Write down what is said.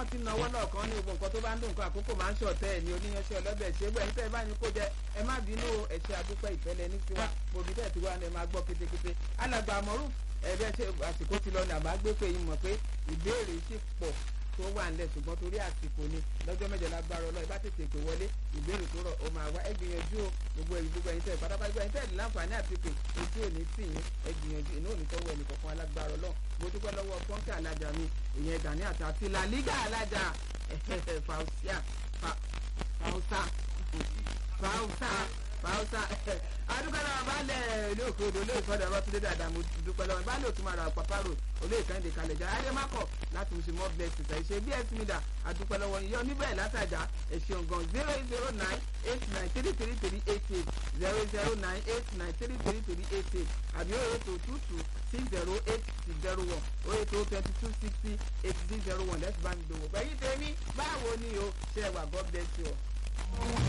ti náwó náà kan ní gbogbo nǹkan tó bá ń dùn nǹkan àkókò máa ń ṣọ̀tẹ́ ẹ̀ ní oníyanṣẹ́ ọlọ́bẹ̀ ṣé gbẹ̀yìn tẹ́ ẹ bá ní kó jẹ ẹ má bínú ẹ̀ṣẹ̀ àdúpẹ́ ìfẹ́lẹ́ ní tiwa gbòbí tẹ̀ tiwa ni ẹ máa gbọ́ kétékété alàgbà àmọ́rù ẹ̀bẹ̀ ṣe àsìkò ti lọ ní àbá gbé pé yín mọ̀ pé ìbéèrè sì pọ̀ tó wà ńlẹ̀ ṣùgbọ́n torí àsìkò ni lọ́jọ́ mẹ́jọ lágbára ọlọ́ọ̀ ìbá tètè pè wọlé ìbéèrè tó rọ̀ ó máa wá ẹ gbìyànjú o gbogbo ẹ̀yìn gbogbo ẹ̀yìn tẹ̀ pátápátá gbogbo ẹ̀yìn tẹ̀ láǹfààní àti pè etí òní tì yín ẹ gbìyànjú inú òní tọ́wọ́ ẹnì kọ̀ọ̀kan alágbára ọlọ́ọ̀ mo dúpẹ́ lọ́wọ́ pọ́ńkì alájà mi ìyẹn Gani àti àti làlígà alájà fausia fausa fausa fausa adúgbò náà balẹ̀ ilé òkè odò olóyè sọ́dọ̀ ọ̀rọ̀ túndé dáadáa mo dúpẹ́ lọ́wọ́ balẹ̀ òtún mara pàpàrọ̀ olóyè kẹ́hìndé kalẹ̀ jà adémákọ̀ láti mú sí more blessings ẹ̀ ṣe bí ẹ̀ tìmídà adúpẹ́ lọ́wọ́ yíyọ níbẹ̀ látàjà ẹ̀ ṣeun gan zero eight zero nine eight nine three three three eight eight zero zero nine eight nine three three three eight eight àbí o eight oh two two six zero eight six zero one o eight oh twenty two sixty eight six zero one let's bá mi dòwò pẹ̀lú tèmi báwo ni o ṣe wà God bless you.